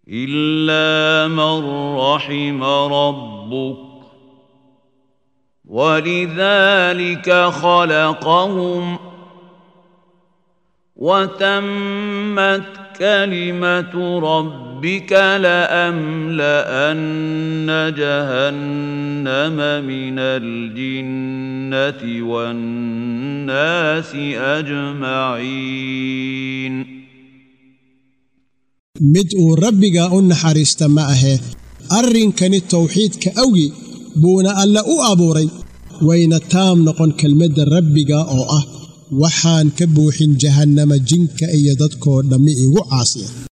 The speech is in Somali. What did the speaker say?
إلا من رحم ربك ولذلك خلقهم وتمت كلمة ربك لأملأن جهنم من الجنة والناس أجمعين mid uu rabbiga u naxariista ma ahe arrinkani tawxiidka awgi buuna alle u abuuray wayna taam noqon kelmadda rabbiga oo ah waxaan ka buuxin jahannama jinka iyo dadkoo dhammi igu caasiya